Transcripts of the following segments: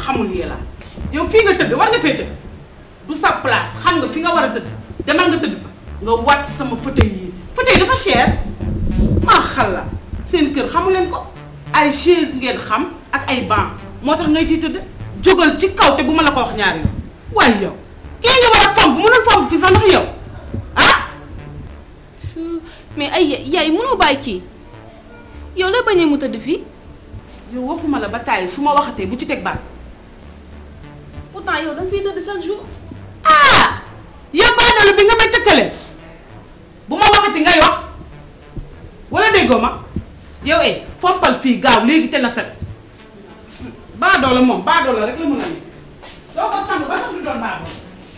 xamul yee la yow fii nga tëdd war nga fee tëdd du sa place xam nga fi nga war a tëdd demal nga tëdd fa nga wàcc sama fauteuil yi fauteuil dafa cher maa xalla seen kër xamu leen ko ay chaise ngeen xam ak ay banc moo tax ngay ciy tëdd jógal ci kaw te bu ma la ko wax ñaari yoon waaye yow kii nga war a fomp mënul fomp fi sax ndax yow ah su mais ay yaay mënoo bàyyi kii yow la bañee mu tëdd fii yow waxuma la ba tàyyi su ma waxatee bu ci teg baat pourtant yow danga fiy tëdd chaque jour ah yow baadoolo bi nga may tëkkalee bu ma waxati ngay wax wala déggoo ma yow eh fompal fii gaaw léegi te na set baadoolo moom baadoolo rek la mën a ne doo ko sang ba tax du doon baadoolo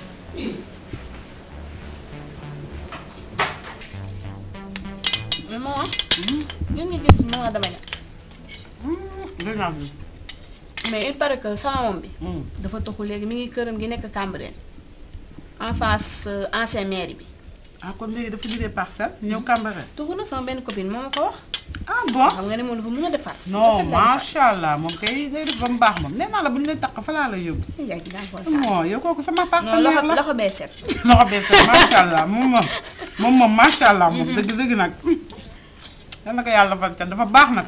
maman yéen nga gis maman dama ne dinaa gis mais il paraît que sama moom bi dafa toxu léegi mi ngi këram gi nekk Cambérène en face euh, ancien mairie bi ah kon léegi dafa jëlee parcelle ñëw Cambérène toxu na sama benn copine moo ma ko wax ah bon xam nga ne moom dafa mën a defar non macha allah moom kay day def ba mu baax moom nee naa la bu ñu lay takk fa laa la yóbbu yaay gi daa ko moo yow kooku sama non partenaire loxo la loxo bee set loxo bee set macha allah moom moom moom moom macha allah moom dëgg dëgg nag yal na ko yàlla defal ca dafa baax nag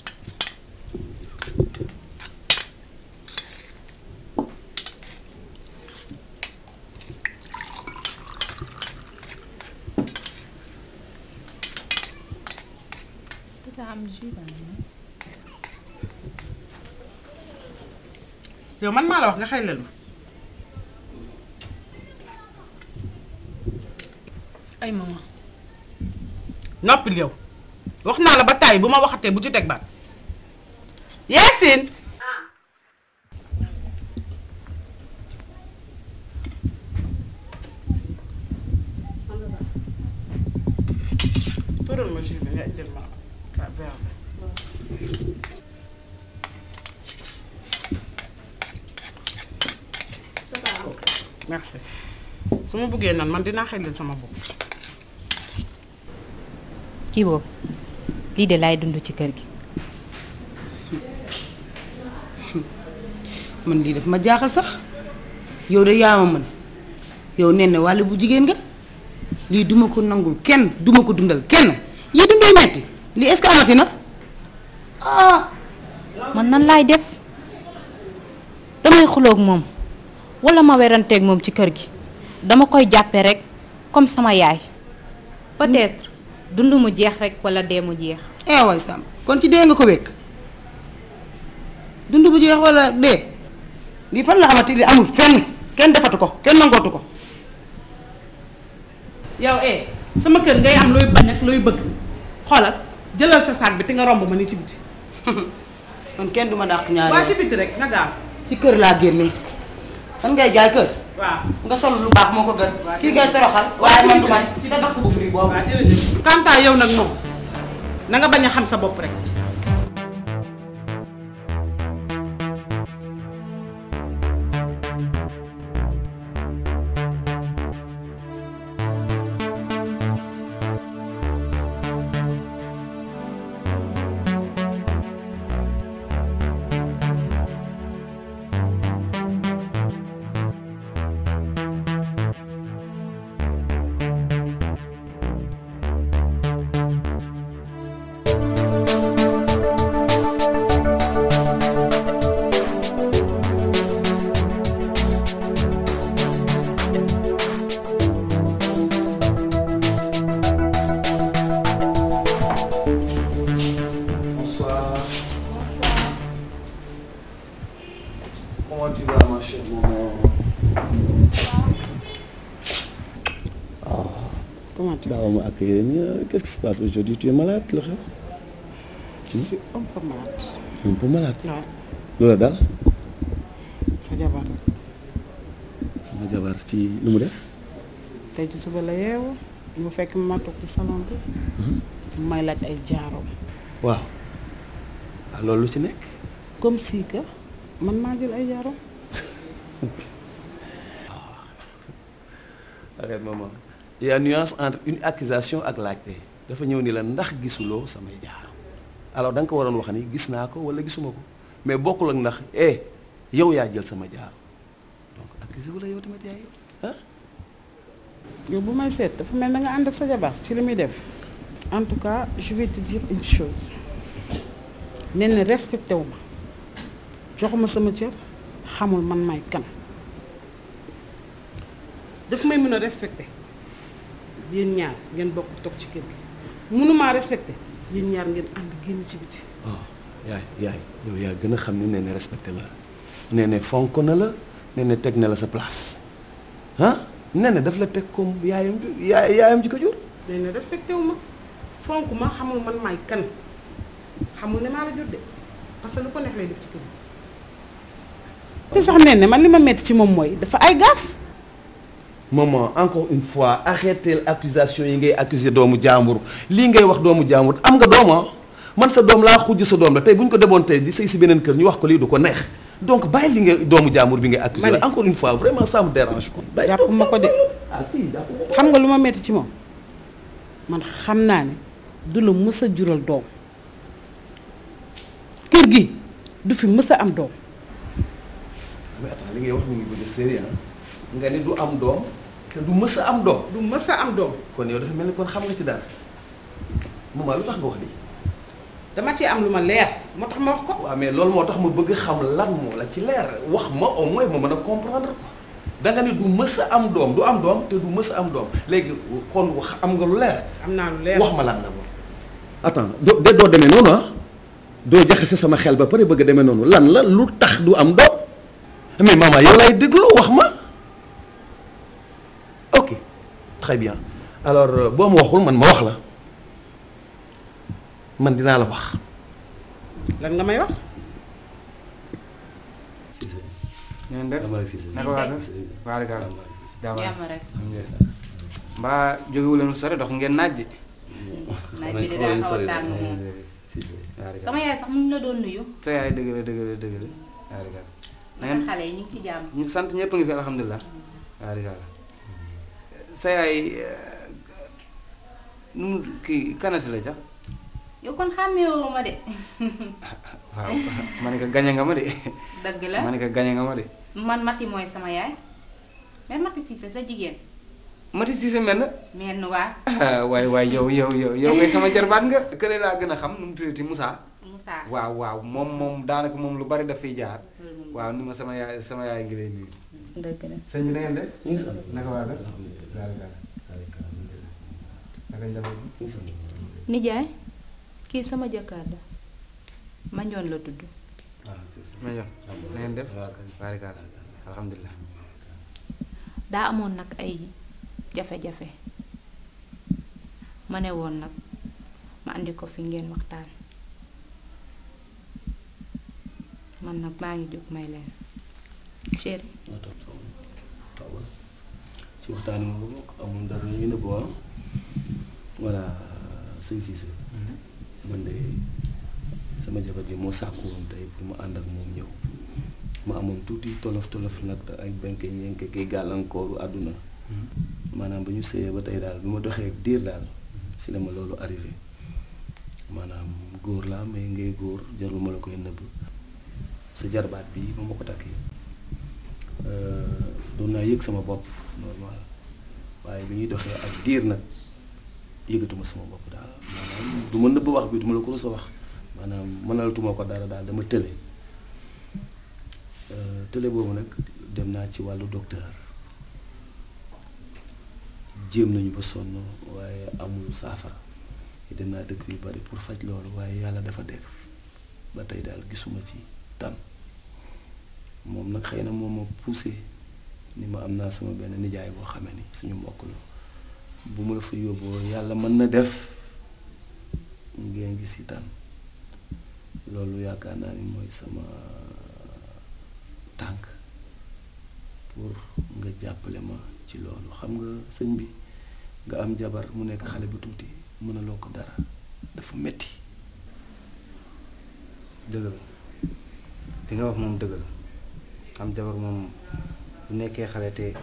yow man maa la wax nga xëy leen ma ay maman noppil yow wax naa la ba tàyyi bu ma waxatee bu ci teg baat Yacine tural ma jus bi nga indil ma sa verre bi merci su ma bëggee nan man dinaa xëy leen sama bopp kii boobu lii de laay dund ci kër gi man lii daf ma jaaxal sax yow de yaa ma mën yow nee na wàll bu jigéen nga lii duma ko nangul kenn duma ko dundal kenn yii dunduy metti lii est-ce que amati na ah man nan laay def damay xuloog moom wala ma weranteeg moom ci kër gi dama koy jàppe rek comme sama yaay peut-être dund mu jeex rek wala dee mu jeex eh waay Samb kon ci dee nga ko wekk dund bu jeex wala dee lii fan la amati li amul fenn kenn defatu ko kenn nangootu ko yow eh sama kër ngay am looy bañ ak looy bëgg xoolal jëlal sa saak bi te nga romb ma ni ci biti man kenn du ma dàq ñaari waa ci biti rek nga gaaw ci kër laa génne man ngay jaay kër waaw nga sol lu baax moo ko gën kii ngay toroxal waaye man du man ci sa tax sa bu fri boobu waaw jërëjëf kantaa yow nag moom na nga bañ a xam sa bopp rek Bonsoir. Comment tu vas, ma chère maman comment tu Daaw ma accueillir nii qu'est-ce qui se passe aujourd'hui tu es malade lu xew je suis un peu malade un peu malade waaw lu la dal sa jabar rek sama jabar ci lu mu def tey ci suba la yeewu mu fekk ma toog ci salon bi may laaj ay jaaroom waaw waaw loolu lu ci nekk comme si que man maa jël ay jaaroom arrête maman il y a nuance entre une accusation ak laajte dafa ñëw ni la ndax gisuloo samay jaar alors da nga ko waroon wax ni gis naa ko wala gisuma ko mais bokkul ak ndax eh yow yaa jël sama jaar donc accusé wu la yow tamit yaa yow ah yow bu may seet dafa mel na nga ànd ak sa jabar ci li muy def en tout cas je vais te dire une chose nee na respecté wu ma joxuma sama cër xamul man may kan daf may mën a respecté yéen ñaar ngeen bokk toog ci kër gi mënumaa respecté yéen ñaar ngeen ànd génn ci biti oh yaay yaay yow yaa gën a xam ni nee na respecté la nee na fonk na la nee na teg na la sa place ah nee na daf la teg comme yaayam ju yaay yaayam ji ko jur nee na respecté wu ma fonk ma xamul man may kan xamul ne maa la jur de parce que lu ko neex lay def ci kër gi te sax nee na man li ma metti ci moom mooy dafa ay gaaf maman encore une fois arrêtez accusation yi ngay accuser doomu jàmbur lii ngay wax doomu jàmbur am nga dooma man sa doom laa xujj sa doom la tey bu ñu ko demoon tey di sëy si beneen kër ñu wax ko lii du ko neex donc bàyyi li nga doomu jàmbur bi ngay accuser Ma ne- encore une fois vraiment ça me dérange quoi. bàyyi jàpp ma ko de ah si jàpp ma ko. xam nga lu ma metti ci moom man xam naa ne du la mës a jural doom kër gi du fi mës a am doom mais attends li ngay wax mu ngi bëgg a sérieux nga ni du am doom te du mës a am doom du mës a am doom kon yow dafa mel ni kon xam nga ci dara maman lu tax nga wax lii. dama ci am lu ma leer moo tax ma wax ko waaw mais loolu moo tax ma bëgg xam lan moo la ci leer wax ma au moins ma mën a comprendre ko da nga ni du mës a am doom du am doom te du mës a am doom léegi kon wax am nga lu leer am naa lu leer wax ma lan la moom. attends doo de doo demee noonu ah doo jaxase sama xel ba pare bëgg a demee noonu lan la lu tax du am doom mais maman yow lay déglu wax ma ok très bien alors euh, boo ma waxul man ma wax la man dinaa la wax. lan nga may wax Cissé ngeen def dama rek Cissé. naka waa def waarikaal jàmm jàmm rek mbaa jógewu leen sore dox ngeen naaj ji naaj bi de daa xaw a tàng moom sama yaay sax mu ngi la doon nuyu sa yaay dëgg la dëgg la dëgg la waarikaal na naka ngeen xale yi ñu ngi ci jàmm ñu sant ñëpp ngi fi alhamdulilah waarikaal sa yaay nu mu kii kanati la sax yow kon xàmmeewoo ma de waaw ma ne ko gañe nga ma de dëgg la ma ne ko gañe nga ma de man Mati mooy sama yaay mais Mati Cissé sa jigéen Mati Cissé mel na mel ni waa ah waay waay yow yow yow yow ngay sama jarbaat nga kële laa gën a xam nu mu tuddati Moussa Moussa waaw waaw moom moom daanaka moom lu bari daf fiy jaar loolu moom waaw ni ma sama yaay sama yaay ngi lay nuyu dëgg la sëñ bi na ngeen def ñu ngi sant. naka waa def daal daal naka njaboot bi nijaay kii sama jëkkër la Mandione la tudd ma jox na ngeen def barikaal alhamdulilah daa amoon nag ay jafe-jafe ma ne woon nag ma andi ko fi ngeen waxtaan man nag maa ngi jóg may leen chéri nga toog toog toogal ci waxtaan wi moom amul dara ñu nëbb ah voilà sëñ Cissé man de sama jabar ji moo sàkku woon tey pour mu ànd ak moom ñëw ma amoon tuuti tolof tolof nag te ay benke ñenke kay gàllankooru àdduna maanaam ba ñu sëyee ba tey daal bi ma doxee ak diir daal si la ma loolu arrivé maanaam góor laa mais ngay góor jarul ma la koy nëbb sa jarbaat bi ba ma ko takkee doon naa yëg sama bopp normal waaye bi ñuy doxee ak diir nag yëgatuma sama bopp daal maanaam du ma nëbb wax bi du ma la ko rus a wax maanaam mënalatuma ko dara daal dama tële tële boobu nag dem naa ci wàllu docteur jéem nañu ba sonn waaye amul saafara dem naa dëkk yu bari pour faj loolu waaye yàlla dafa def ba tey daal gisuma ci tan moom nag xëy na moom ma poussé ni ma am naa sama benn nijaay boo xamee ni suñu mbokk la bu ma la fa yóbboo yàlla mën na def ngeen gis ci tan loolu yaakaar naa ni mooy sama tànk pour nga jàppale ma ci loolu xam nga sëñ bi nga am jabar mu nekk xale bu tuuti mënaloo ko dara dafa metti dëgg la li nga wax moom dëgg la am jabar moom bu nekkee xale te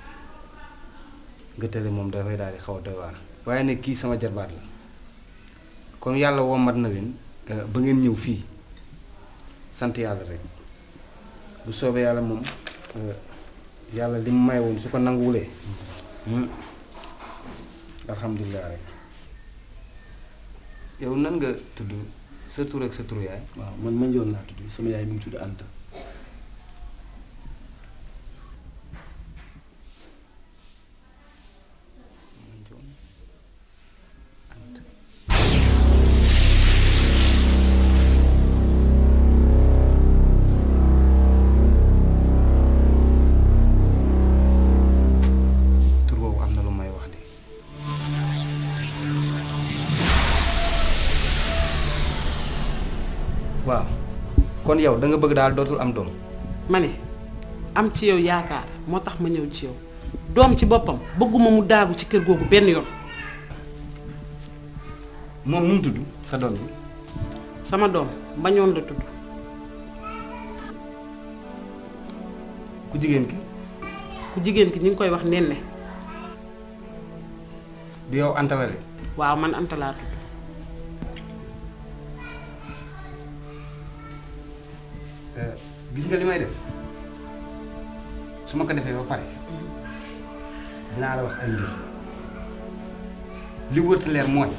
nga tële moom dafay daal di xaw a doy waar waaye nag kii sama jarbaat la comme yàlla wommat na leen ba ngeen ñëw fii sant yàlla rek bu soobee yàlla moom euh, yàlla li mu may woon su ko nanguwulee hmm, alhamdulilah rek yow nan nga tudd sa tur ak sa turu yaay waaw man ma njoon laa tudd sama yaay mi ngi tudd Anta tur boobu am na lu may wax de waaw kon yow da nga bëgg daal dootul am doom ma ne am ci yow yaakaar moo tax ma ñëw ci yow doom ci boppam bëgguma mu daagu ci kër googu benn yoon moom nu mu tudd sa doom bi sama doom mbañoon la tudd ku jigéen ki ku jigéen ki ñu ngi koy wax nenne du yow Anta la de waaw man Anta laa tudd Euh, gis nga li may def su ma ko defee ba pare dinaa la wax ay mbir li wërta leer mooy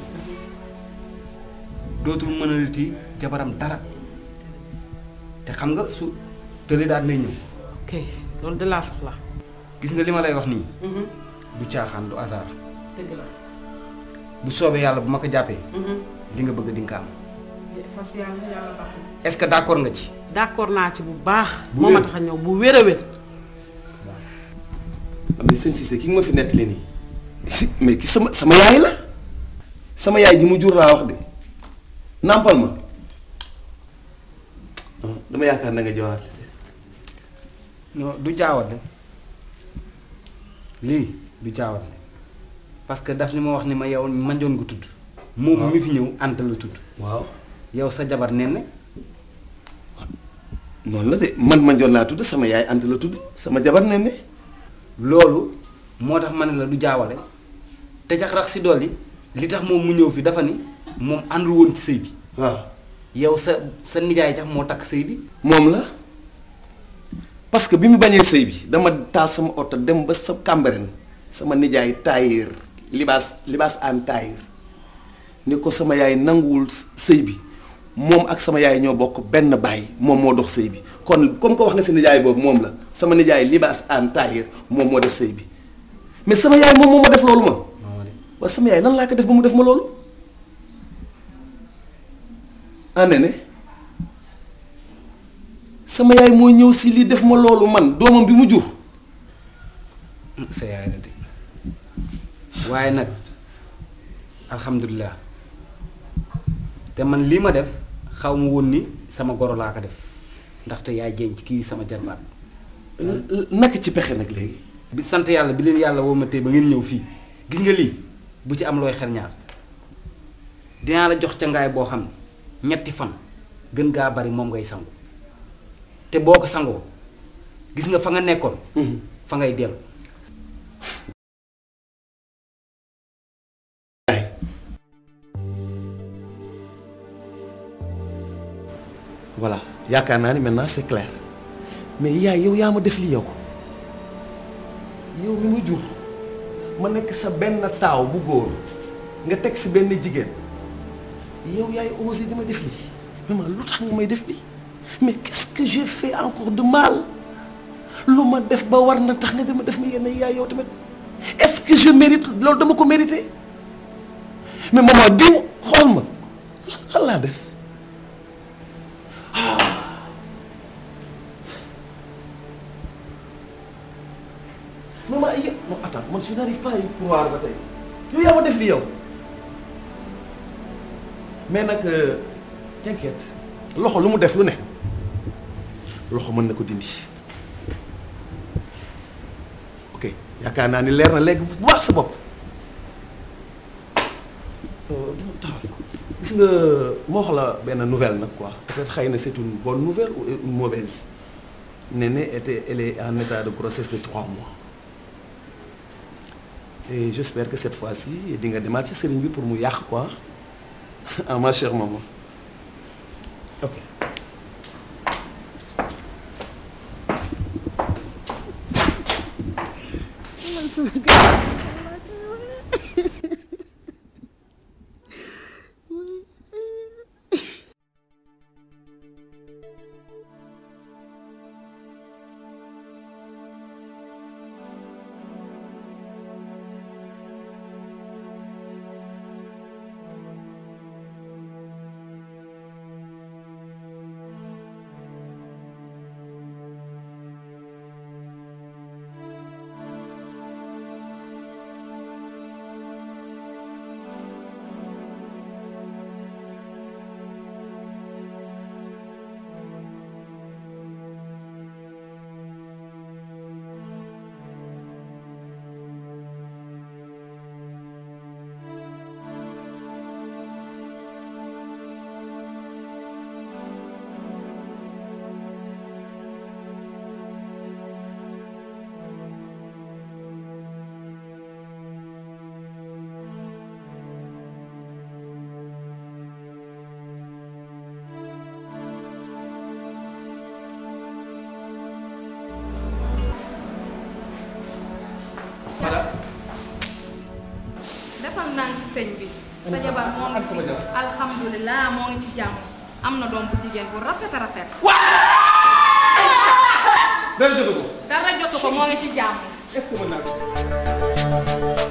dootul mënalati jabaram dara te xam nga su tële daal nay ñëw ok loolu de laa soxla gis nga li ma lay wax nii du caaxaan du hasard dëgg la bu soobee yàlla bu ma ko jàppee li nga bëgg di nga ko am fas yàlla yàlla baax na est-ce que d'accord nga ci d'accord naa ci bu baax Bu moo ma wér. tax a ñëw bu wér a wér mais sëñ Cissé ki nga ma fi nettali nii mais ki sama sama yaay la sama yaay ji mu jur laa wax de nàmpal ma non dama yaakaar na nga jawaat non du jaawale lii du jaawale parce que daf ni ma wax ni ma yow manjoon nga tudd moom mi fi ñëw Anta la tudd waaw yow sa jabar nen ne noonu la de man ma njoon laa tudd sama yaay Anta la tudd sama jabar ne ne loolu moo tax ma ne la du jaawale te jax rax si dolli li tax moom mu ñëw fi dafa ni moom àndul woon ci sëy bi waaw yow sa sa nijaay jax moo takk sëy bi moom la parce que bi mu bañee sëy bi dama taal sama oto dem ba sa Cambérène sama nijaay taayir libaas libaas aan taayir ni ko sama yaay nanguwul sëy bi moom ak sama yaay ñoo bokk benn baay moom moo dox sëy bi kon comme ko wax nga si nijaay boobu moom la sama nijaay libaas aan taayir moom moo def sëy bi mais sama yaay moom moo ma def loolu ma waaye sama yaay lan laa ko def ba mu def ma loolu ande ne sama yaay moo ñëw si lii def ma loolu man doomam bi mu jur sa yaay la de waaye nag alhamdulilah te man lii ma def xaw ma woon ni sama goro laa ko def ndaxte yaay jenc kii sama jarbaat naka ci pexe nag léegi bi sant yàlla bi leen yàlla woo ma tey ba ngeen ñëw fii gis nga lii bu ci am looy xel ñaar dinaa la jox ca ngaay boo xam ne ñetti fan gën gaa bari moom ngay sangu te boo ko sangoo gis nga fa nga nekkoon fa ngay dellu voilà yaakaar naa ni maintenant c'est clair mais yaay yow yaa ma def li yow yow mi mu jur ma nekk sa benn taaw bu góor nga teg si benn jigéen yow yaay osé di ma def lii maman lu tax nga may def lii mais qu'est-ce que j'ai fait encore de mal lu ma def ba war na tax nga dama def ma yenn yaay yow tamit est-ce que je mérite loolu dama ko mérité mais maman diw xool ma lan laa def maman ay non attends man je n'arrive pas à y croire ba tey yow yaa ma def li yow mais nag t'inquiète loxo lu mu def lu ne loxo mën na ko dindi ok yaakaar naa ni leer na léegi bu baax sa bopp taxaw gis nga moo wax la benn nouvelle nag quoi peut-être xëy na c'est une bonne nouvelle ou une mauvaise Néné était elle est en état de grossesse de trois mois et j'espère que cette fois-ci di nga demaat ci sëriñ bi pour mu yàq quoi ah ma chère maman ok defal naa ci sëñ bi sa jabar moo ngi ci alhamdulilah moo ngi ci jàmm am na doom bu jigéen bu rafet a rafet dara jóge ko dara jotu ko moo ngi ci jàmm est-ce que mën naa ko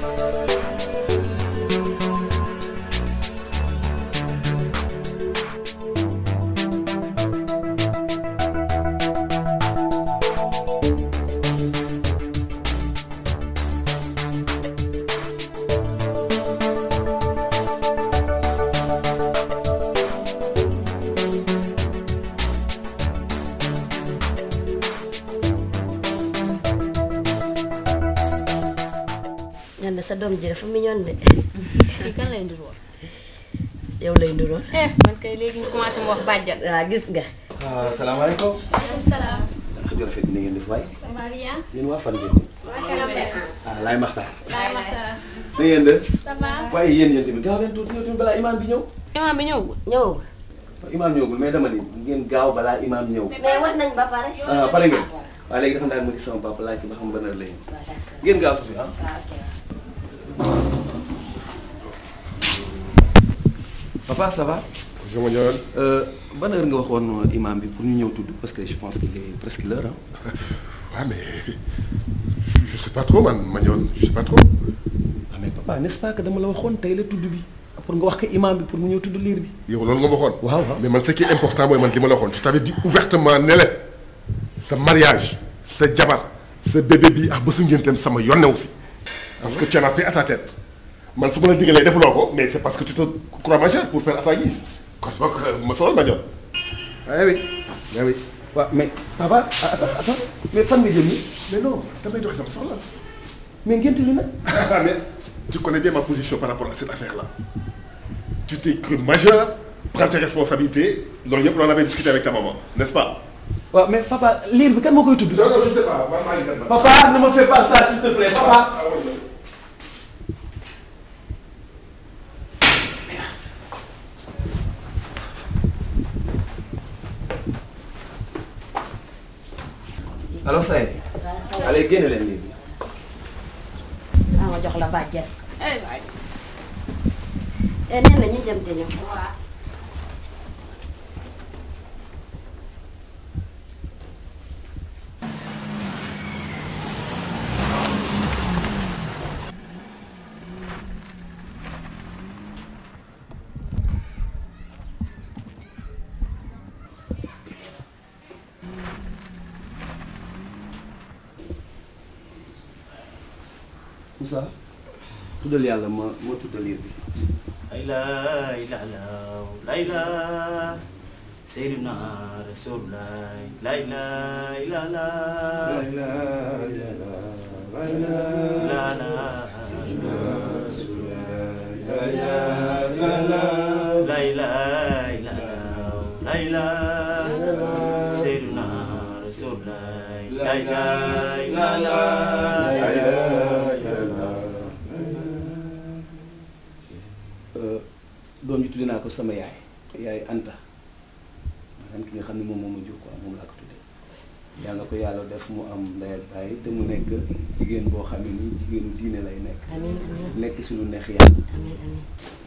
ñan de sa doom ji dafa mignon de kii kan lay nduroon yow lay nduroon eh man kay léegi ñu commencé mu wax bàjjan waaw gis nga ah salaamaaleykum. salaam xëy na rafet ni ngeen def waay. ça va bien yéen waa fan ngeen. ah laay maxtaar. laay masa na ngeen de. ça va waaye yéen yéen tamit gaaw leen tuuti yow tamit balaa imaam bi ñëw. imaam bi ñëwul ñëw imaam ñëwagul mais dama ni ngeen gaaw balaa imaam ñëw. mais war nañ ba pare ah pare ngeen. waaye léegi dafa naan ma gis sama papa laaj ko ba xam ban heure la ñu. ngeen gaaw tuuti ah. papa ça va. Je me dirais, Euh, ban heure nga waxoon imaam bi pour ñu ñëw tudd parce que je pense qu'il est presque l'heure ah. ouais, mais je, je sais pas trop, man, Magnon, je sais pas trop. ah mais papa n'est-ce pas que dama la waxoon tey la tudd bi pour nga wax ko imaam bi pour mu ñëw tudd liir bi. yow loolu nga ma waxoon. waaw waaw. mais man ce qui est important mooy man li ma la waxoon je t'avais dit ouvertement ne la sa mariage sa jabar sa bébé bi ak bésu ngénteem sama yonne aussi. parce que tu en as pris à ta tête man su ma la digalee defuloo ko mais c'est parce que tu te crois majeur pour faire à ta guise kon boog ma sonal Magnon. ah oui ah oui. waaw mais papa ah, attends attends mais fan nga jëm nii mais non damay doxee sama soxla. mais ngénte li nag. Ah, mais tu connais bien ma position par rapport à cette affaire-là. Tu t'es cru majeur, prends tes responsabilités. loolu yëpp on avait discuté avec ta maman, n'est-ce pas waaw mais papa liir bi kan moo koy tudd. Non, non, je sais pas. man maa ngi dem ba. papa ne me fais pas ça s'il te plaît papa. Ah, oui, oui. alors ça y est. allez génne leen liir bi. ah ma jox la bàjjen eh waay e nee na ñu dem te ñëw Moussa tuddal yàlla ma ma tuddal liir bi. لا إله إلا لا إله سيدنا رسول الله لا إله إلا الله لا لا لا إله إلا الله لا إله سيدنا رسول الله لا إله إلا الله doom ji tudde naa ko sama yaay yaay Anta maanaam ki nga xam ne moom moo ma jur quoi moom laa ko tuddee yàlla na ko yàlla def mu am ndey ak baay te mu nekk jigéen boo xam ne nii jigéenu diine lay nekk amiin amiin nekk si lu neex yàlla amiin amiin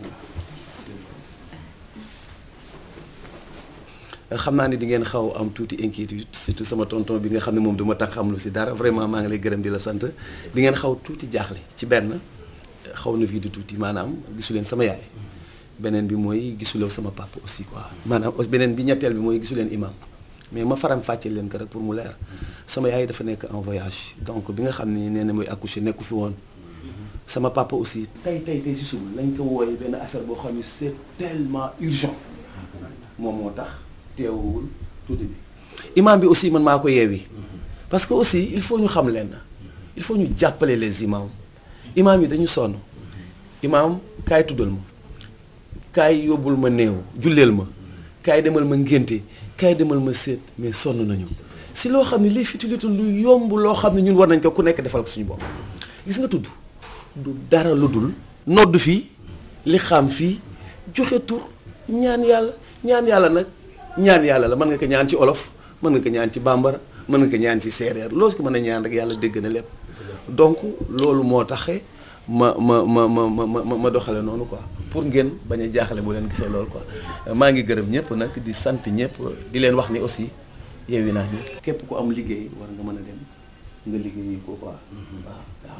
xam naa ni di ngeen xaw am tuuti inquiétude surtout sama tonton bi nga xam ne moom duma tax xam lu si dara vraiment maa ngi lay gërëm di la sant di ngeen xaw tuuti jaaxle ci benn xaw na fii di tuuti maanaam gisu leen sama yaay beneen bi mooy gisulew sama papa aussi quoi maanaam aussi beneen bi ñetteel bi mooy gisu leen imam mais ma faram fàcceel leen ko rek pour mu leer sama yaay dafa nekk en voyage donc bi nga xam ne nee na mooy accoucher nekku fi woon sama papa aussi tey tey tey si suba lañ ko wooyee benn affaire boo xam ne c'est tellement urgent moom moo tax teewul tuuti bi imam bi aussi man maa ko yeewi parce que aussi il faut ñu xam leen il faut ñu jàppale les imams imam yi dañu sonn imam kaay tuddal ma kaay yóbbul ma néew julleel ma kaay demal ma ngénte kaay demal ma séet mais sonn nañu si loo xam ne les futilités lu yomb loo xam ne ñun war nañ ko ku nekk defal ko suñu bopp gis nga tudd du dara lu dul nodd fii li xam fii joxe tur ñaan yàlla ñaan yàlla nag ñaan yàlla la mën nga ko ñaan ci olof mën nga ko ñaan ci bambara mën nga ko ñaan ci séeréer loo ko mën a ñaan rek yàlla dégg na lépp donc loolu moo taxe ma ma ma ma ma ma ma doxale noonu quoi pour ngeen bañ a jaaxale bu leen gisee loolu quoi maa ngi gërëm ñëpp nag di sant ñëpp di leen wax ni aussi yeewi naa ñëpp képp ku am liggéey war nga mën a dem nga liggéeyi ko quoi waaw waaw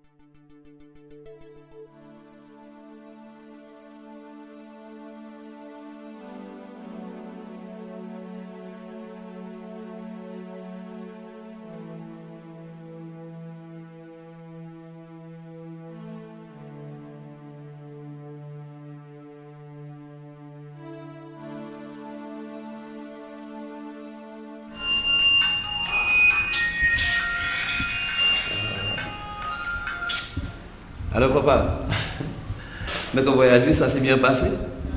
Alors papa, notre voyage, ça s'est bien passé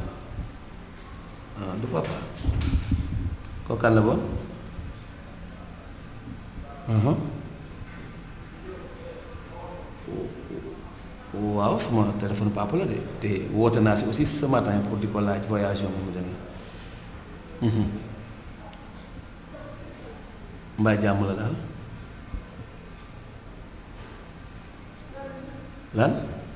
Ah, de papa. Kooku kan la bon Mhm. waaw sama téléphone papa la de te woote naa si aussi ce matin pour di ko laaj voyage yoo mu demee Mhm. mbaa jàmm la daal lan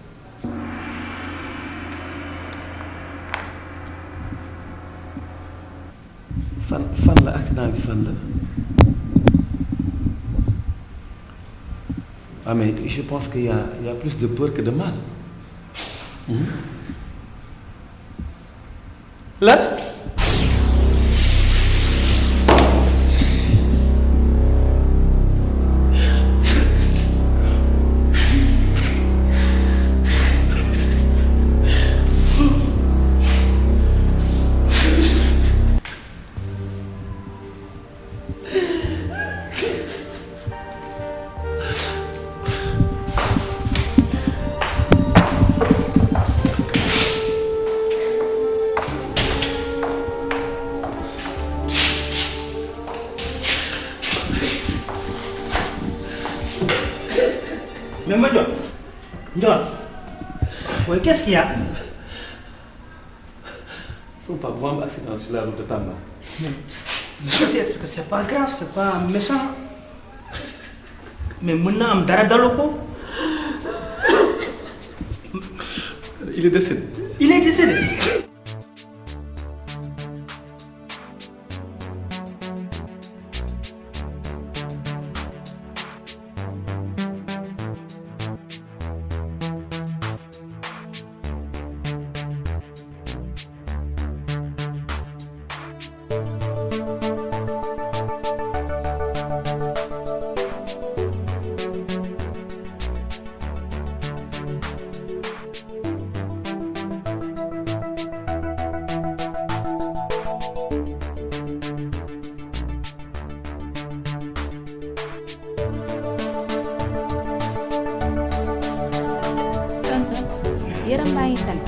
fan fan la accident bi fan la ah mais je pense qu'il y a il y a plus de peur que de mal Mhm. lan Mais ma Ndiol Ndiol oui qu'est-ce qu'il y a Son papa moo am accident sur la route de Tamba. peut-être que c'est pas grave c'est pas méchant mais mën na am dara dalu ko Il est décédé. il est décédé tonton yaram baa ngi tan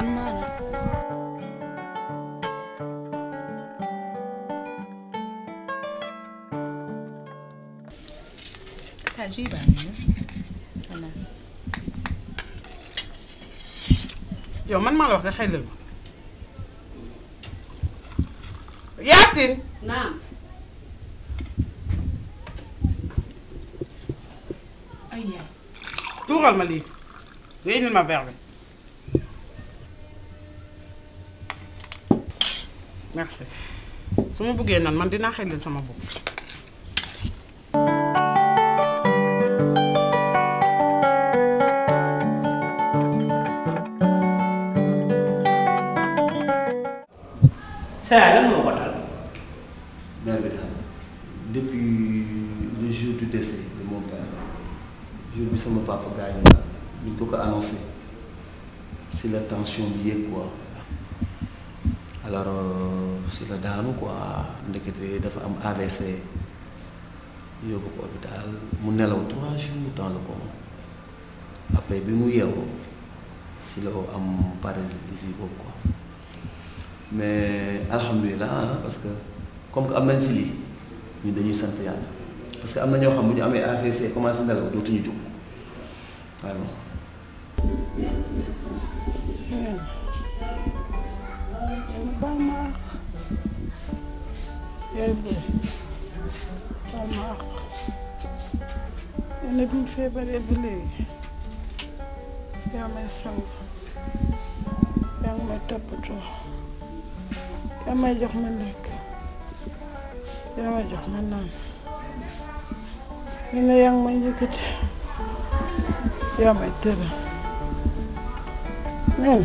naa la ah jus baa ngi nii. voilà. yow man maa la wax nga xelal ma Yacine. naam. ay yaay. tuural ma lii nga indil ma verre bi merci su ma bëggee nan man dinaa xelal sama bopp. saa lan moo ko dal. mère bi daal depuis le jour du décès de mon père jour bi sama papa gaañu la ñu ko ko annoncé si la tension bi yéeg quoi alors euh, si la daanu quoi ndekete dafa am AVC yóbbu ko hôpital mu nelaw trois jours dans le coma après bi mu yeewoo si la am paralysie boobu quoi mais alhamdulilah parce que comme que am nañ si lii ñun dañuy sant yàlla parce que am na ñoo xam bu ñu amee AVC commencé nelaw dootuñu jóg vraiment. yéen baal ma àq yaay booy baal ma àq yéen bi mu feebaree ba léegi yaa may sang yaa ngi may toppatoo yaa may jox ma lekk yaa may jox ma naan ñu ne yaa ngi may yëkkati yaa may tëral neen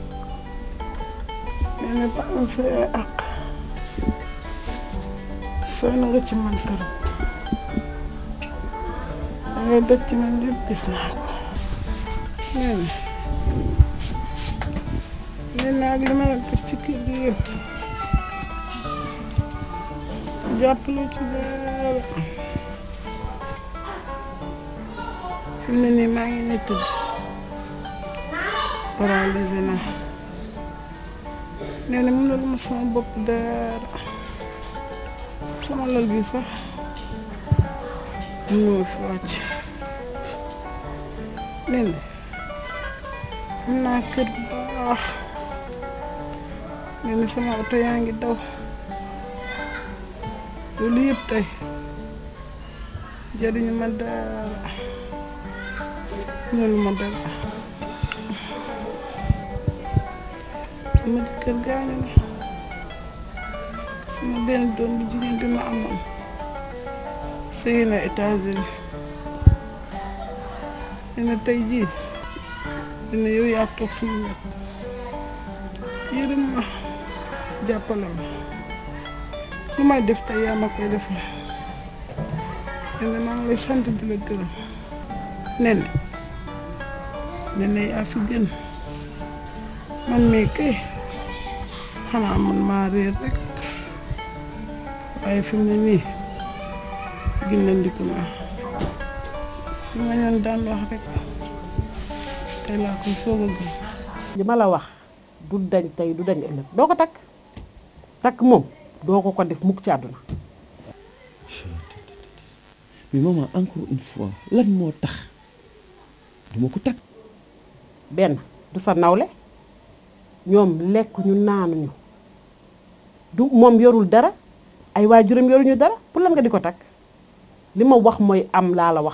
nee na baal ma sa yaay àq sonn nga ci man torop da ngay def ci man yëpp gis naa ko nee na nee naa ak li ma la def ci kër gi yëpp jàppale ci dara fi mu ne nii maa ngi ne tëdd paralysé naa nee na mënul ma sama bopp dara sama lal bi sax mënuma fi wàcc nee na am naa kër bu baax nee na sama oto yaa ngi daw loolu yëpp tey jariñu ma dara mënulu ma dara sama jëkkër gaañu na sama benn doom bu jigéen bi ma amoon sëy na États-Unis nee na tey jii nee na yow yaa toog sama wet yërëm ma jàppale ma lu may def tey yaa ma koy defal nee na maa ngi lay sant di la gërëm nee na nee na yaa fi gën man mii kay xanaa man maa réer rek waaye fi mu ne nii gindandiku naa li ma ñoon daan wax rek tey laa koy soog a gëm li ma la wax du dañ tey du dañ ëllëg doo ko takk takk moom doo ko ko def mukk ci àdduna mais maman encore une fois lan moo tax duma ko takk benn du sa nawle ñoom lekkuñu naanuñu du moom yorul dara ay waajuram yoruñu dara pour lan nga di ko takk li ma wax mooy am laa la wax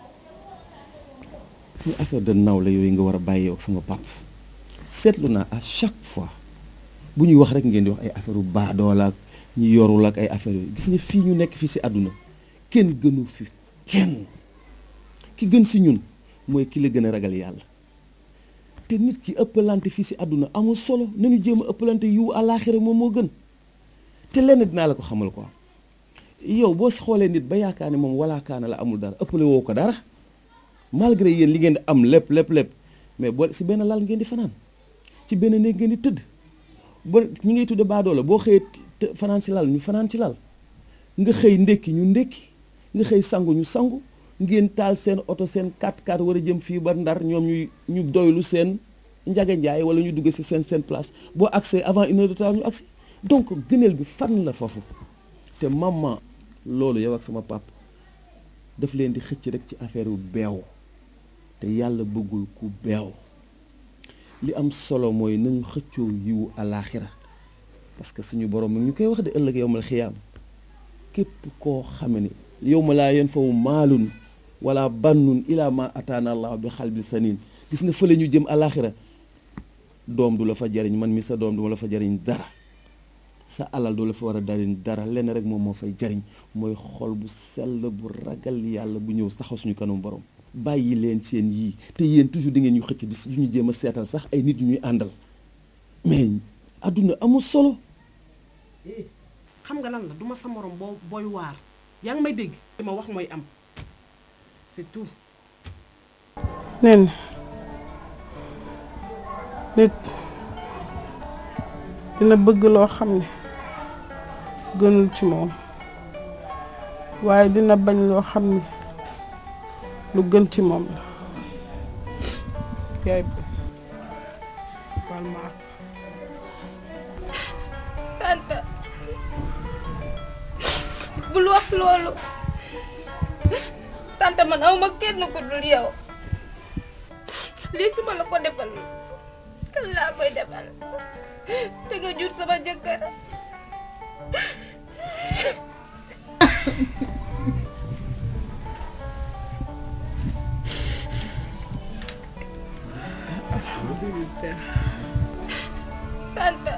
si affaire de nawle yooyu nga war a bàyyee ak sama pap seetlu naa à chaque fois bu ñuy wax rek ngeen di wax ay affaire u baadoola ak ñi yorul ak ay affaire yooyu gis nga fii ñu nekk fii si àdduna kenn gënu fi kenn ki gën si ñun mooy ki la gën a ragal yàlla te nit ki ëppalante fii si àdduna amul solo nañu jéem a ëppalante yiw àllaaxira moom moo gën te lenn dinaa la ko xamal quoi yow boo xoolee nit ba yaakaar ne moom walaakaana la amul dara ëppale woo ko dara malgré yéen li ngeen di am lépp lépp lépp mais boo si benn lal ngeen di fanaan ci benn néeg ngeen di tëdd ba ñi ngay tudde baadoola boo xëyee të- fanaan si lal ñu fanaan ci lal nga xëy ndékki ñu ndékki nga xëy sangu ñu sangu ngeen taal seen oto seen 4x4 war a jëm fii ba ndar ñoom ñuy ñu doylu seen Ndiaga Ndiaye wala ñu dugg si seen seen place boo accès avant une heure de temps ñu accès donc gëneel bi fan la foofu te maman loolu yow ak sama pap daf leen di xëcc rek ci affaire yu beew te yàlla bëggul ku beew li am solo mooy nañu xëccoo yiwu alaaxira parce que suñu borom mi ñu koy wax de ëllëg yow mal xiyaam képp koo xame ni yow ma laa yen fawu maalun wala bannun ila ma ataana allah bi xalbi sanin gis nga fële ñu jëm alaaxira doom du la fa jariñ man mi sa doom du ma la fa jariñ dara sa alal du la fa war a jariñ dara lenn rek moom moo fay jariñ mooy xol bu sell bu ragal yàlla bu ñëw taxaw suñu kanam borom bàyyi leen seen yii te yéen toujours di ngeen ñu xëcc di du ñu jéem a seetal sax ay nit yu ñuy àndal mais adduna amul solo xam nga lan la duma sa morom boo booy waar yaa ngi may dégg li ma wax mooy am c'est tout nen nit dina bëgg loo xam ne gënul ci moom waaye dina bañ loo xam ne lu gën ci moom la yaay baal ma àq tante bul wax loolu tante man awma kenn ku dul yow lii su ma la ko defal kan laa koy defal te nga jur sama jëkkër tante